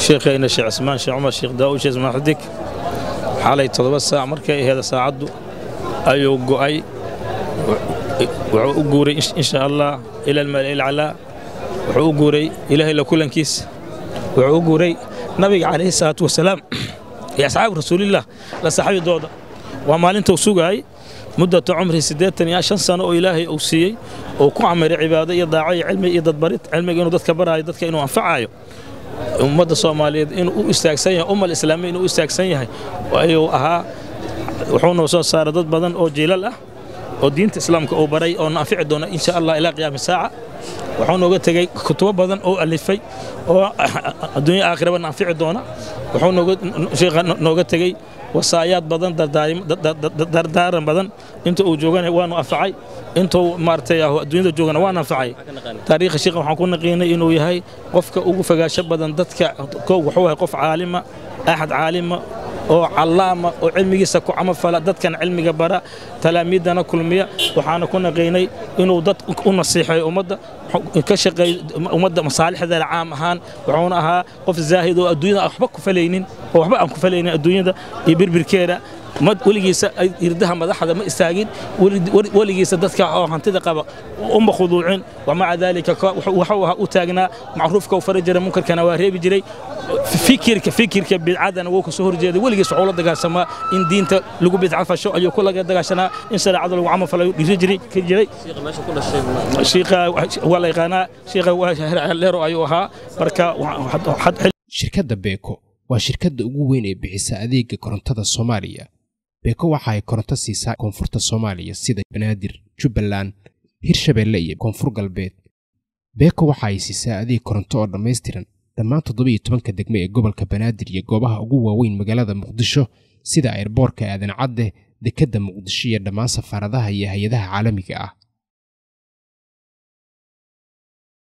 sheekhayna sheekh cismaan sheekh cumar sheekh daawud sheekh ismaan xudig xalay toddoba saac markay aheeda saacaddu ayuu go'ay wuxuu u guuray insha allah ila almala'i alcalaa wuxuu u guuray ilaahay la kulankiisa wuxuu u guuray nabiga calayhi salaatu wasalaam iyo asxaabu rasuulillah la saxaabidooda waa maalintuu sugaayay muddata cumrihi siddeetan iyo shan sano oo ilaahay uu siiyey oo ku camiray cibaado iyo daaco iyo cilmi iyo dadbarid cilmiga inuu dadka baraayo dadka inuu anfacayo ummadda soomaaliyeed inuu u istaagsan yahay ummal islaamiya inuu u istaagsan yahay ayuu ahaa wuxuu noo soo saaray dad badan oo jiilal ah oo diinta islaamka uu baray oo na anfici doona insha allah ilaa qiyaami saaca wuxuu nooga tegey kutubo badan oo alifay oo adduunya aakhiraba na anfici doona wuxuu sheekha nooga tegey wasaayaad badan dardaaran badan inta uu joogana waanu anfacay intuu maaragtay adduunyada joogana waan anfacay taariikha sheekha waxaan ku naqiinay inuu yahay qofka ugu fogaasho badan dadka kow wuxuu yahay qof caalima axad caalima oo callaama oo cilmigiisa ku camafala dadkan cilmiga bara talaamiiddana kulmiya waxaana ku naqiinay inuu dad u nasiixeeyo ummadda ka shaqeeyo ummadda masaalixdeeda caam ahaan wuxuuna ahaa qof zaahid oo adduunyada waxba ku falaynin oo waxba aan ku falaynin adduunyada iyo birbirkeeda weligiisa irdaha madaxda ma istaagin weligiisa dadka oo hantida qaba uma khuduucin wamaca daalika wuxuu ahaa u taagnaa macruufka uu fari jiray munkarkana waa reebi jiray fikirka fikirka bidcadana wuu kasoo horjeeday weligiis wuxuu la dagaashamaa in diinta lagu bidca fasho ayuu ku laga dagaashanaa in shareecada lagu camal falayo dhiri jiray ka jiray shiikha waa la yaqaanaa shiikha waa leero ayuu ahaa marka shirkadda beeko waa shirkadda ugu weyn ee bixisa adeega korontada soomaaliya beeko waxa ay koronto siisaa koonfurta soomaaliya sida banaadir jubbaland hirshabeelle iyo koonfur galbeed beeko waxa ay siisaa adeeg koronto oo dhammaystiran dhammaan toddobiyo tobanka degme ee gobolka banaadir iyo goobaha ugu waaweyn magaalada muqdisho sida airboorka aadan cadde dekedda muqdisho iyo dhammaan safaaradaha iyo hay-adaha caalamiga ah